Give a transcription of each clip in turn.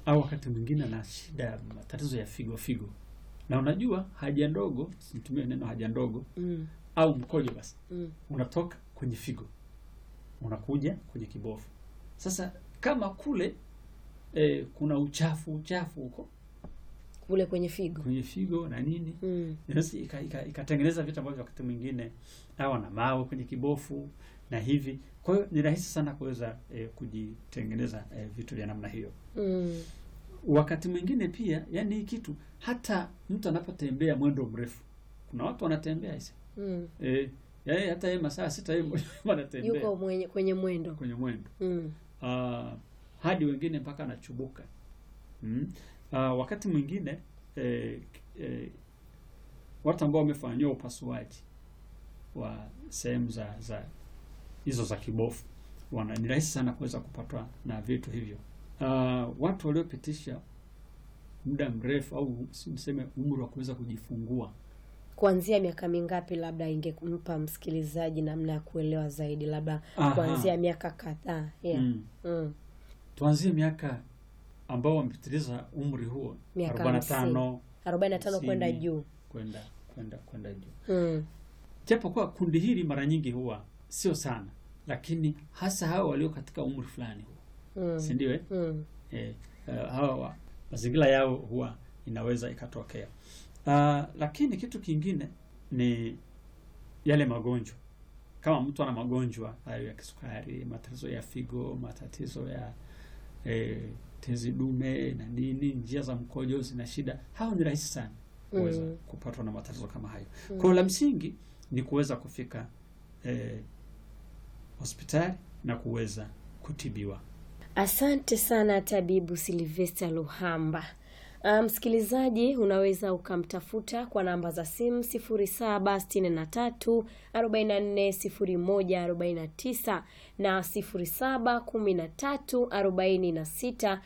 au wakati mwingine ana shida ya matatizo ya figo figo, na unajua haja ndogo, situmie neno haja ndogo Mm. au mkojo, basi Mm. unatoka kwenye figo unakuja kwenye kibofu. Sasa kama kule eh, kuna uchafu uchafu huko Kule kwenye figo. kwenye figo na nini Mm. Basi ika- ika- ikatengeneza vitu ambavyo wakati mwingine au na mawe kwenye kibofu na hivi. Kwa hiyo ni rahisi sana kuweza eh, kujitengeneza eh, vitu vya namna hiyo. Mm. Wakati mwingine pia, yani hii kitu hata mtu anapotembea mwendo mrefu, kuna watu wanatembea hisi Mm. eh, yani hata yeye masaa sita yeye wanatembea Yuko mwenye, kwenye mwendo. kwenye mwendo Mm. uh, hadi wengine mpaka anachubuka mm. uh, wakati mwingine eh, eh, watu ambao wamefanyiwa upasuaji wa sehemu za za hizo za kibofu wana ni rahisi sana kuweza kupatwa na vitu hivyo. Uh, watu waliopitisha muda mrefu au si niseme umri wa kuweza kujifungua Kuanzia miaka mingapi labda ingempa msikilizaji namna ya kuelewa zaidi, labda Aha. kuanzia miaka kadhaa. Yeah. mm. Mm. tuanzie miaka ambao wamepitiliza umri huo Miaka 45 45 kwenda hamsini, juu. kwenda kwenda kwenda juu. Mm. Japo kwa kundi hili mara nyingi huwa sio sana, lakini hasa hawa walio katika umri fulani huwa Mm. si ndio? eh? Mm. Eh, eh, hawa wa- mazingira yao huwa inaweza ikatokea. Uh, lakini kitu kingine ni yale magonjwa. Kama mtu ana magonjwa hayo ya kisukari, matatizo ya figo, matatizo ya eh, tezi dume na nini, njia za mkojo zina shida, hao ni rahisi sana kuweza Mm. kupatwa na matatizo kama hayo. Kwa hiyo la msingi ni kuweza kufika eh, hospitali na kuweza kutibiwa. Asante sana tabibu Silvester Luhamba. Ah, Msikilizaji, unaweza ukamtafuta kwa namba za simu 0763 44 01 49 na 0713 46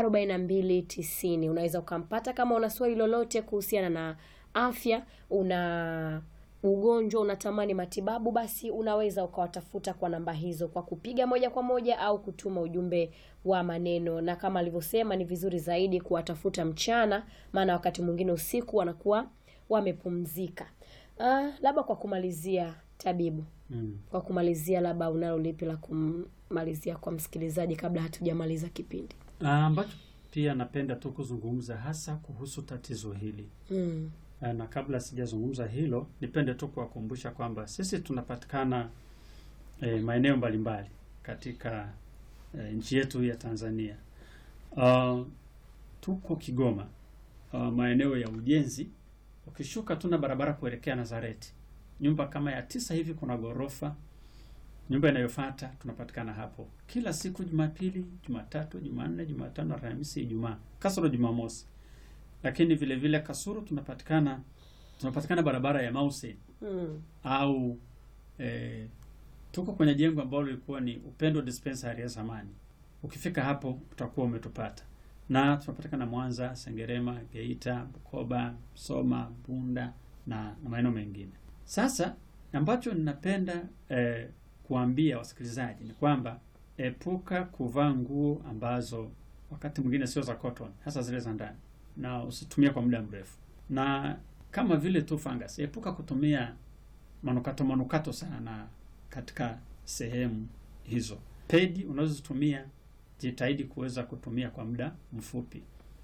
42 90. Unaweza ukampata kama una swali lolote kuhusiana na afya, una ugonjwa unatamani matibabu, basi unaweza ukawatafuta kwa namba hizo kwa kupiga moja kwa moja au kutuma ujumbe wa maneno, na kama alivyosema, ni vizuri zaidi kuwatafuta mchana, maana wakati mwingine usiku wanakuwa wamepumzika. Ah, labda kwa kumalizia, tabibu, Mm. kwa kumalizia, labda unalo lipi la kumalizia kwa msikilizaji kabla hatujamaliza kipindi? Ah, ambacho pia napenda tu kuzungumza hasa kuhusu tatizo hili Mm. Ah, na kabla sijazungumza hilo, nipende tu kuwakumbusha kwamba sisi tunapatikana eh, maeneo mbalimbali katika eh, nchi yetu ya Tanzania. Ah, tuko Kigoma, ah, maeneo ya ujenzi. Ukishuka tuna barabara kuelekea Nazareti, nyumba kama ya tisa hivi, kuna ghorofa. Nyumba inayofuata tunapatikana hapo kila siku, Jumapili, Jumatatu, Jumanne, Jumatano, Alhamisi, Ijumaa, kasoro Jumamosi lakini vile vile Kasuru tunapatikana tunapatikana barabara ya Mause Mm. au eh, tuko kwenye jengo ambalo lilikuwa ni Upendo Dispensary ya zamani. Ukifika hapo utakuwa umetupata, na tunapatikana Mwanza, Sengerema, Geita, Bukoba, Soma, Bunda na, na maeneo mengine. Sasa ambacho ninapenda eh, kuambia wasikilizaji ni kwamba epuka kuvaa nguo ambazo wakati mwingine sio za cotton, hasa zile za ndani na usitumie kwa muda mrefu, na kama vile tu fungus, epuka kutumia manukato manukato sana katika sehemu hizo. Pedi unazozitumia jitahidi kuweza kutumia kwa muda mfupi.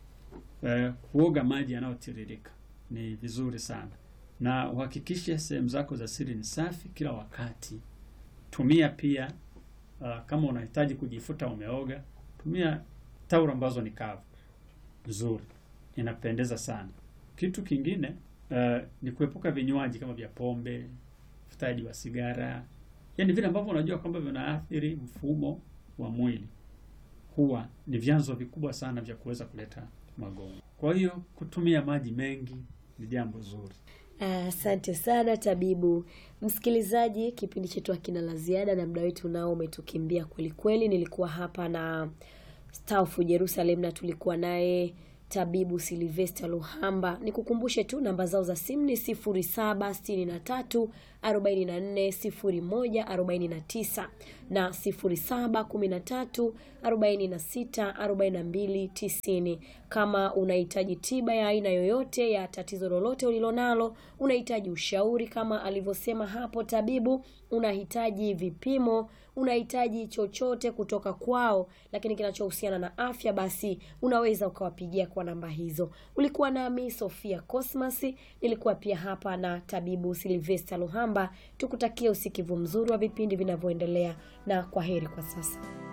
Eh, kuoga maji yanayotiririka ni vizuri sana, na uhakikishe sehemu zako za siri ni safi kila wakati. Tumia pia uh, kama unahitaji kujifuta umeoga, tumia tauro ambazo ni kavu nzuri, inapendeza sana. Kitu kingine uh, ni kuepuka vinywaji kama vya pombe, uvutaji wa sigara, yaani vile ambavyo unajua kwamba vinaathiri mfumo wa mwili, huwa ni vyanzo vikubwa sana vya kuweza kuleta magonjwa. Kwa hiyo kutumia maji mengi ni jambo zuri. Asante sana tabibu. Msikilizaji, kipindi chetu hakina la ziada na muda wetu nao umetukimbia kweli kweli. Nilikuwa hapa na Staufu Jerusalem na tulikuwa naye tabibu Silvester Luhamba. Nikukumbushe tu namba zao za simu ni 0763 44 01 49 na 0713 46 42 90. Kama unahitaji tiba ya aina yoyote ya tatizo lolote ulilonalo, unahitaji ushauri kama alivyosema hapo tabibu, unahitaji vipimo, unahitaji chochote kutoka kwao, lakini kinachohusiana na afya, basi unaweza ukawapigia kwa namba hizo. Ulikuwa nami Sofia Cosmas, nilikuwa pia hapa na tabibu Silvester Luhamba. Tukutakie usikivu mzuri wa vipindi vinavyoendelea, na kwa heri kwa sasa.